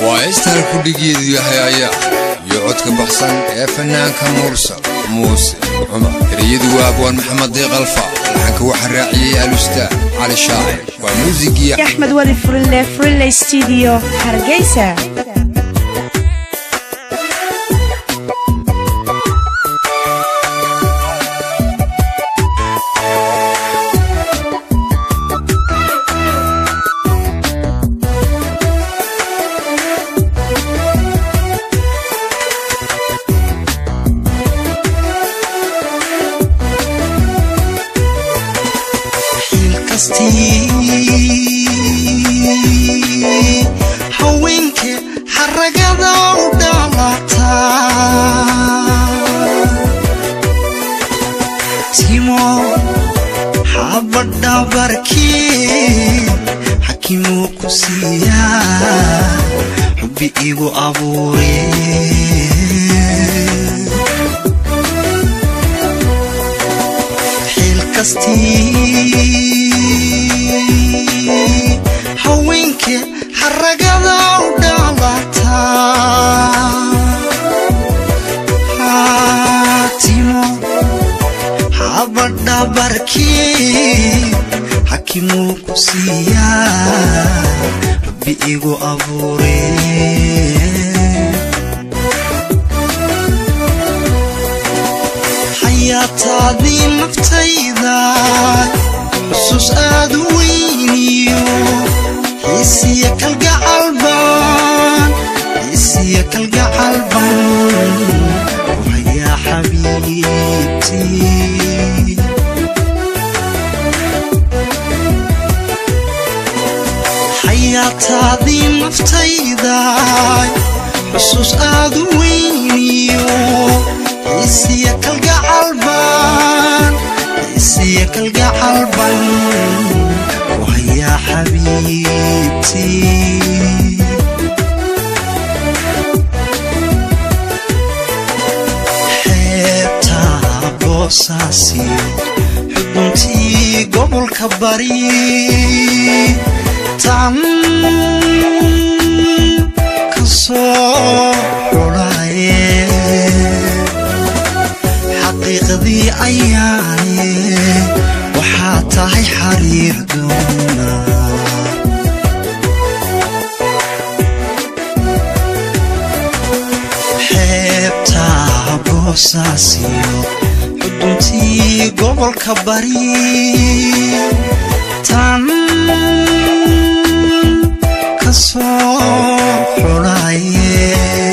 waa heestaan kudhigeedu yahay ayaa iyo codka baxsan ee fanaanka mursal muuse cumar ereyadu waa abwaan maxamed diiqalfa laxanka waxaa raaciyey alustaan cali shaacir waa muusigii axmed weli furile furile studio hargeysa haweenka xaragada u dhalata timo xabadhabarkii xakimuu ku siiyaa xubbi igu abuure xilkastii haweenka xaragada u dhalata timo xabadhabarkii xakimuu ku siiyaa rabbi igu abuure xayaataadii naftayda xusuus aad u weyniyo xiisiya kalgacalban xiisiya kalgacalban wayaa xabiibtii xayaataadii naftayda xusuus aad u weyniyo xiisiya kalgacalban xiisiya kalgacalban wayaa xabiibtii xeebta boosaasiyo xuduntii gobolka bari tan ka soo xulaye xaqiiqdii ayaane waxaa tahay xariir doona xeebta boosaasiyo xuduntii gobolka bari tan ka soo xulaye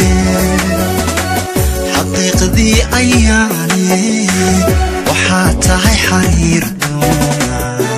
xaqiiqdii ayaane waxaa tahay xariir doona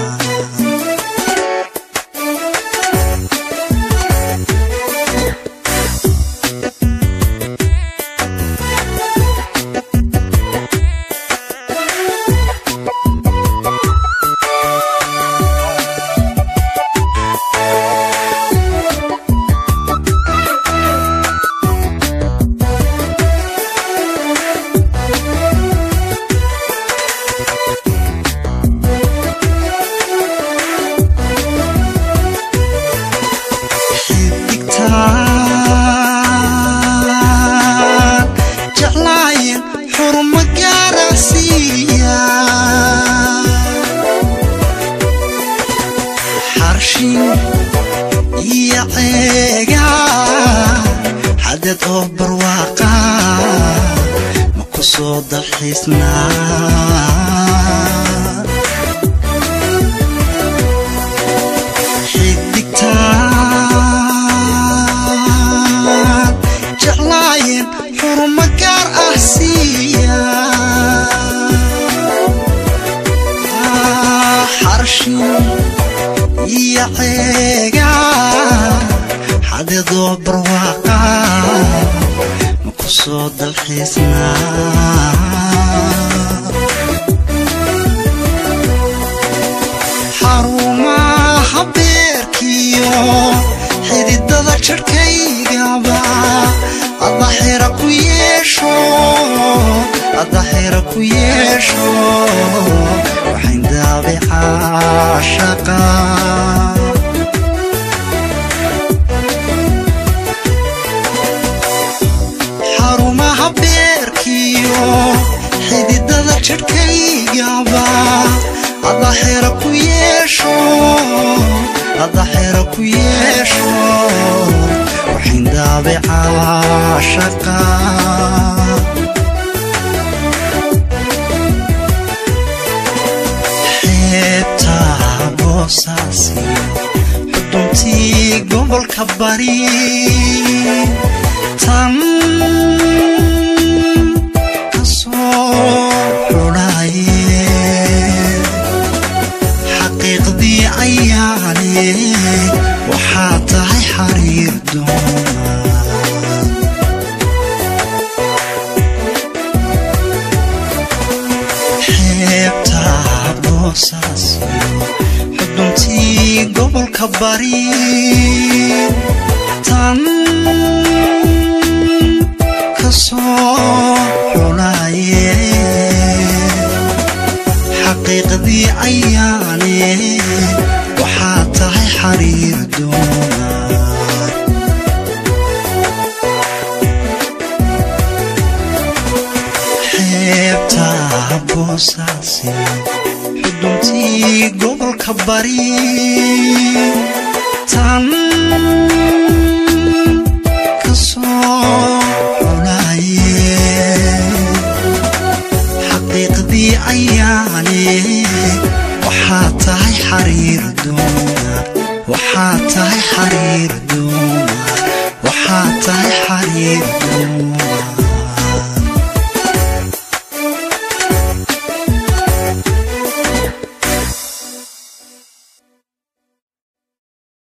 xidigtaan jeclaayen xurmo gaarasiiya xarshin iyo ceega xadad oo barwaaqa ma ku soo dalxiisnaa xidigtaan jeclaayen xurmo gaar ah siiya xarshin iyo ceega xadadoo barwaaqa ma ku soo dalxiisnaa xarumaha beerkiyo xididada jarhkaygaba adaxira ku yeesho adaxira ku yeesho waxayn daabicaa shaqa adaxira ku yeesho adaxira ku yeesho waxayn daabicaa shaqa xeebtaa boosaasiyo xuduntii gobolka bari tan kasoo xudhaye xaqiiqdii ayaane waxaa tahay xariir doona xeebtaa boosaasiyo xuduntii gobolka bari tan kasoo xunaye xaqiiqdii ayaane waxaa tahay xariir doona xeebtaa boosaasiyo xuduntii gobolka bari tan kasoo xunaye xaqiiqdii ayaane waxaa tahay xariir doona waxaa tahay xariir doona waxaa tahay xariir doona